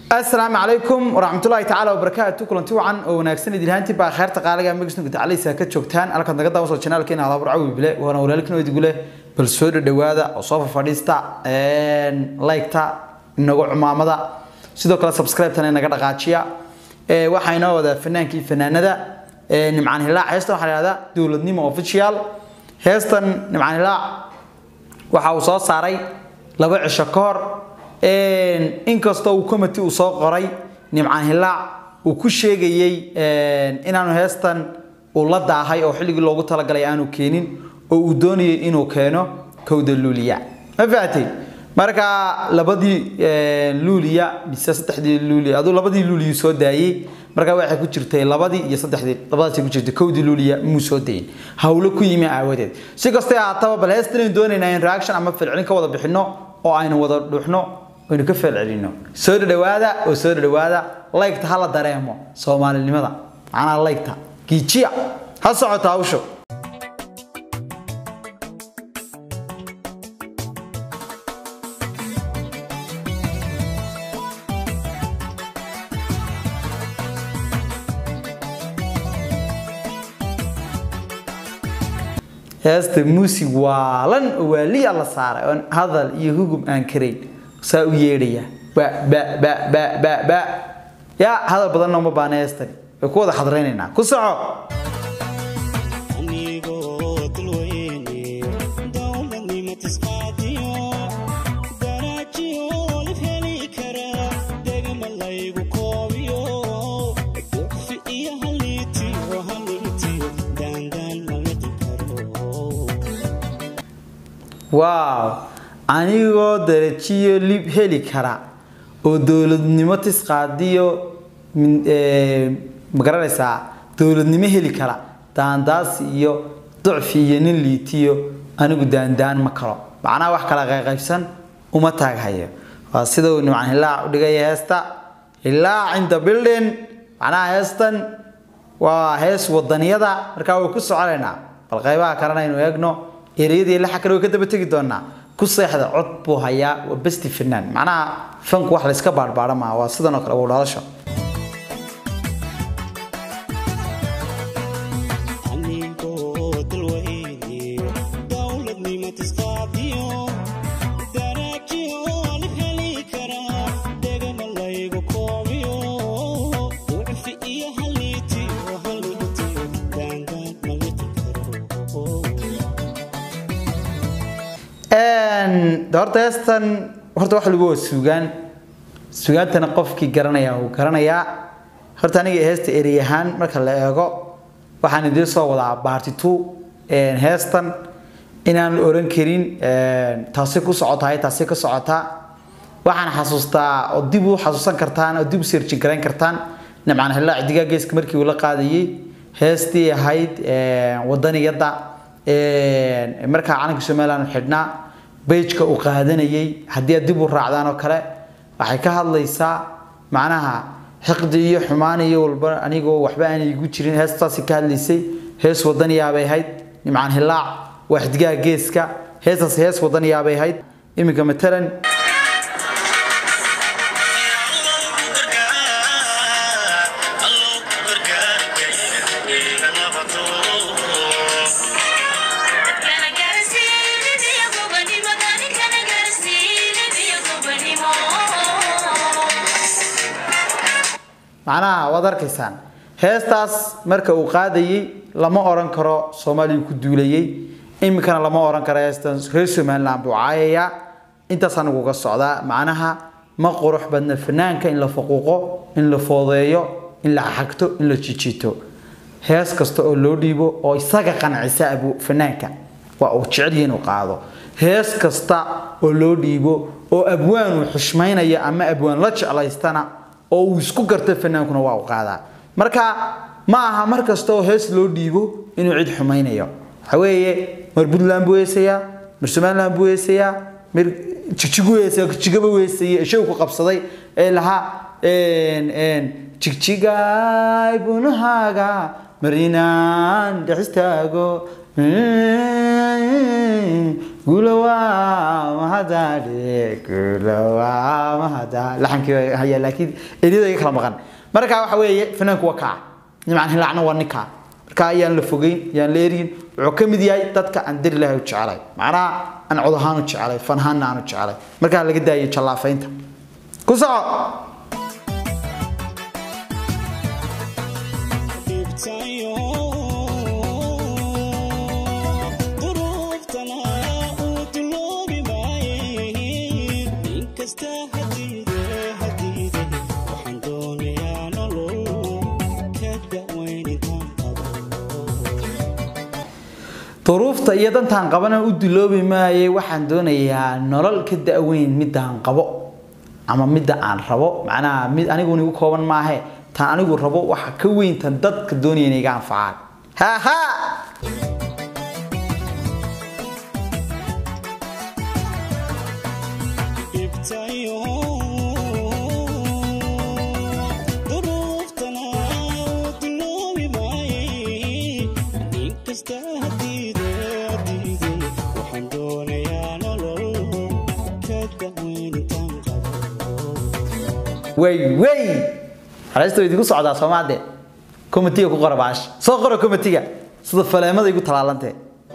asalaamu calaykum waraxmatullaahi tacaala wabarakaatu kulanti wacan oo wanaagsan idilhaantii baa kheerta qaaliga magisnu gudacaleysa ka joogtaan halkaad naga daawaso janaalkeena halaabur cawi bile waana walaalkiin idigu leh bal soo dhadhawaada oo soo fafadhiista like-ta inagu cumaamada sidoo kale subscribe-tana inaga dhaqaajiya waxaa inoo wadaa fanaankii fanaanada nimcaan hilaac heestan waxaa la yihahdaa dowladnimo official heestan nimcaan hilaac waxa uu soo saaray laba cisho ka hor inkastoo uu committee uu soo qoray nimcaan hilaac uu ku sheegayey inaanu heestan uu la daahay oo xilligii loogu talagalay aanu keenin oo uu doonayay inuu keeno kowda luuliya ma fahatay marka labadii luuliya mise saddexdii luuliya aduu labadii luuliyu soo daayey marka waxay ku jirtay labadii iyo saddexdii labadaasay ku jirtay kowdii luuliya muu soo dayin hawlo ku yimi aawadeed si kastay ahaataba bal heestan aynu doonaynaa in reaction ama falcelin ka wada bixino oo aynu wada dhuuxno aynu ka falcelino soo dhadhawaada oo soo dhadhawaada laygta hala dareemo soomaalinimada macnaha laygta giijiya ha socota hawsho heesta muusig waalan oo waaliya la saaray oon hadal iyo hugum aan karayn saa u yeedhaya ba ba ba ba ba ba yaa hadal badanna uma baana heestani way ku wada xadraynaynaa ku soco waaw anigoo darajiyo lib heli kara oo dowladnimo tisqaadiyo magaranaysaa dowladnimo heli kara daandaasi iyo ducfi iyo nin liitiyo anigu daandaan ma kalo macnaha wax kala qayqaybsan uma taaghayo waa sida uu nimcan hilaac u dhigaya heesta hilaac inta building macnaha heestan waa hees wadaniyada markaa way ku soconaynaa bal qaybaha kalena aynu eegno ereyadii laxa kale way ka daba tegi doonaa ku seexda cod buu hayaa waa besti fanaan macnaha fanku wax layska baadhbaadha maaha waa sidan oo kale waa dhalasho horta heestan horta wax lagu waa suugaan suugaantana qofkii garanaya uu garanayaa horta aniga heesta erey ahaan marka la eego waxaan idiin soo wadaa baarti two heestan inaan oran karin taasi ku socotahay taasi ka socotaa waxaan xasuustaa oo dib u xasuusan kartaan oo dib u seerjin garayn kartaan nimcaan hilaac digaa geeska markii uu la qaadayey heestii ahayd wadaniyadda markaa calanka somaliland xidhnaa bejka uu qaadanayay haddii aad dib u raacdaan oo kale waxay ka hadlaysaa macnaha xiqdi iyo xumaan iyo walba anigoo waxba aanay igu jirin heestaasi ka hadlaysay hees wadaniyaabay ahayd nimcaan hilaac waa xidgaha geeska heestaasi hees wadaniyaabay ahayd iminka matalan macnaha waad arkaysaan heestaas marka uu qaadayey lama oran karo soomaaliya ku duulayey iminkana lama oran karo heestan reer somaliland buu caayayaa intaas anigu uga socdaa macnaha ma qurux badna fanaanka in la faquuqo in la foodeeyo in la xagto in la jijiito hees kasta oo loo dhiibo oo isaga qancisa abu fanaanka waa uu jecel inuu qaado hees kasta oo loo dhiibo oo abwaan uu xushmaynaya ama abwaan la jeclaystana oo uu isku garta fanaankuna waa u qaadaa marka ma aha mar kasta oo hees loo dhiibo inuu cid xumaynayo waxa weeye mar puntland buu heesayaa mar somaliland buu heesayaa mar jigjigu heesaya jigjigaba heesaya ishagu ku qabsaday ee lahaa jigjigaay bunahaaga marinaan dhex istaago gulawaa mahadale gulawaa mahadale laxankii waa hayaa laakiin eriyada iga kala maqan marka waxa weeye fanaanku waa kaa nimcan hilaacna waa ninkaa marka ayaan la fogeyn ayaan la eryin wuxuu ka mid yahay dadka aan dari lahay u jecelay macnaha aan cod ahaan u jecelay fan ahaanna aan u jecelay markaa laga daayo jallaafaynta ku soco duruufta iyo dantaan qabana u duloobi maayay waxaan doonayaa nolol ka da-weyn midaan qabo ama midda aan rabo macnaha mid aniguna igu kooban maahe tan anigu rabo waxa ka weyn tan dadka doonaya inay iga anfacaan haha way way xaleysta way idinku socdaa soomaade komitiga ku qora baash soo qora komitiga sida faleemada igu talaalantee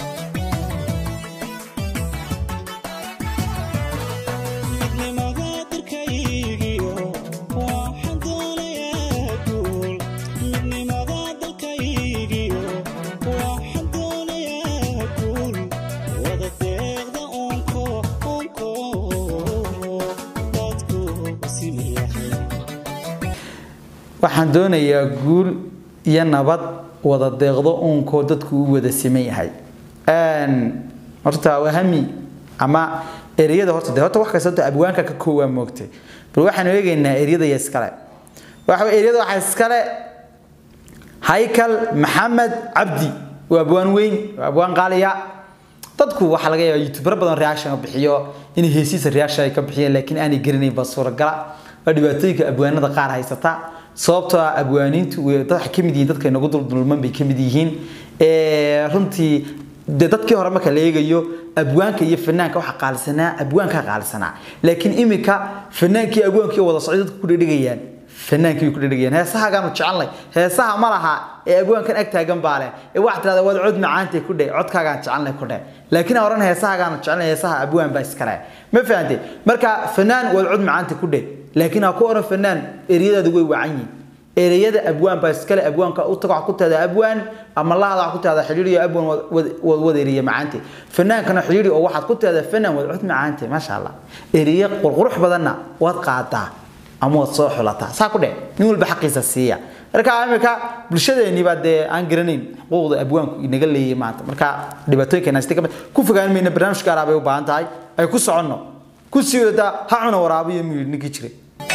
waxaan doonayaa guul iyo nabad wada deeqdo uunkoo dadku u wada siman yahay horta wahami ama ereyada horta de horta wax kasta horta abwaanka ka koowaa moogtay bal waxaanu eegaynaa ereyada iyo iskale waxa ereyada waxaa iskale haykal maxamed cabdi waa abwaan weyn waa abwaan qaaliya dadku waxaa laga yaabaa youtubero badan reaction bixiyo in heesiisa reaction ay ka bixiyeen laakiin aanay garanayn ba suuragala waa dhibaatooyinka abwaanada qaar haysata sababtoo ah abwaaniintu dad waxay ka mid yihiin dadka inagu duldulman bay ka mid yihiin runtii de dadkii hore marka la eegayo abwaanka iyo fanaanka waxa qaalisanaa abwaanka qaalisanaa laakiin imika fanaankii abwaankii wada socday dadku ku dhedhegayaan fanaankii way ku dhedhegayaan heesahagaanu jecelnay heesaha ma laha ee abwaankan ag taagan baa leh ee waxaa tirahdaa waad cod macaantay ku dheh codkaagaan jecelnay ku dheh laakiin aan oran heesahagaanu jecelnay heesaha abwaan baa iskale ma fahantay marka fanaan waad cod macaantay ku dheh laakiin ha ku oran fanaan ereyadaadu way wacan yihiin ereyada abwaan baa iskale abwaanka u tago ku tahda abwaan ama lahada ku tahda xiriiri abwaan wad wad eriya macaante fanaankana xiriiri oo waxaad ku tahda fanaan wad cod macaante maasha allah eriye qurqurux badanna waad qaadaa ama waad soo xulataa saa ku dheh nin walba xaqiisa siiya marka imika bulshadeeni baa dee aan garanayn xuquuqda abwaanku inaga leeyahay maanta marka dhibaatooyinka haysta kamid ku fogaan mayna barnaamij gaar ah bay u baahan tahay ay ku soconno ku sii wadataa ha cuna waraabiyo miyir ninkii jiray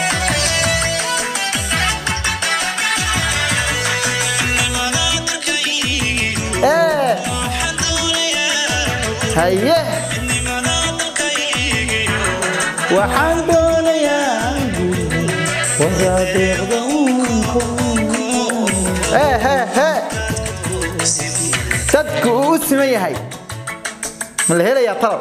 haye waxaan doonayaa wasaadeeqda dadku uu u siman yahay ma la helayaa talab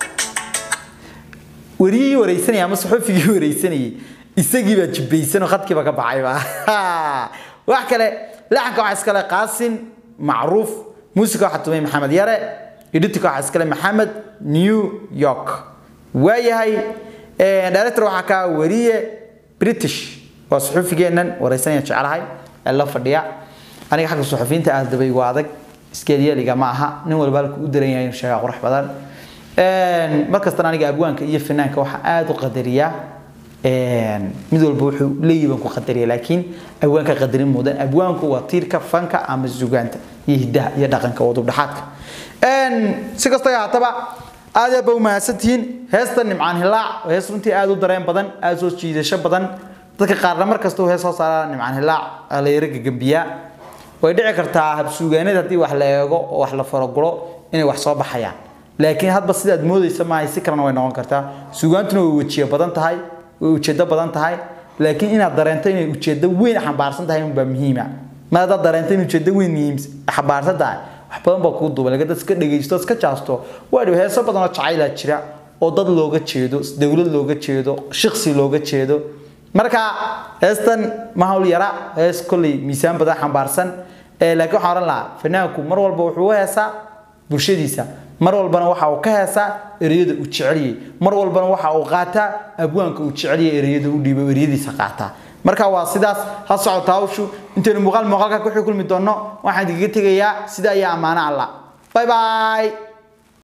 wariyihii wareysanaya ama saxufigii wareysanayay isagii baa jibbaysan oo khadkiiba ka baxayba wax kale laxanka waxaa iskale qaasin macruuf muusica waxaa tumay maxamed yare editka waxaa iskale maxamed new york waayahay director waxaa kaa wariye british waa suxufigeennan wareysanaya jecelahay ee la fadhiya aniga xagga suxufiyiinta aad dabaygu adag iskeelyeliga ma aha nin walba halku u daran yahay inuu sheegaa qurux badan markastana aniga abwaanka iyo fanaanka waxaa aada u qadariyaa mid walba wuxuu leeyahay baan ku qadariya laakiin abwaanka qadarin mudan abwaanku waa tiirka fanka ama sugaanta iyo hidaha iyo dhaqanka wadub dhaxaadka si kastoo haataba aad aad ba u mahadsantihiin heesta nimcaan hilaac hees runtii aad u dareen badan aad soo jiidasho badan dadka qaarna mar kasta hees soo saara nimcaan hilaac la yara gagambiyaa way dhici kartaa habsuugaaneed haddii wax la eego oo wax la faragulo inay wax soo baxayaan laakiin hadba sidaad moodaysa maahay si kalena way noqon kartaa sugaantuna way wejiye badan tahay way ujeedo badan tahay laakiin inaad dareento inay ujeedo weyn xambaarsan tahay unbaa muhiima ma haddaad dareento in ujeedo weyn muhiim xambaarsan tahay wax badan baa kugu duuban laga dad iska dhegaysto iska jaasto waa dhibo heeso badan oo jacaylaa jira oo dad looga jeedo dowlad looga jeedo shaqsi looga jeedo marka heestan ma hawl yara hees kolley miisaan badan xambaarsan ee laakiin waxaan oran lahaa fanaanku mar walba wuxuu u heesaa bulshadiisa mar walbana waxa uu ka heesaa ereyada uu jeceliyey mar walbana waxa uu qaataa abwaanka uu jeceliyey ereyada u dhiibo ereyadiisa qaataa marka waa sidaas ha socota hawshu intaynu muuqaal muuqaalka ku kulmi doonno waxaan idinkaga tegayaa sida ayaa ammaano allah bye bye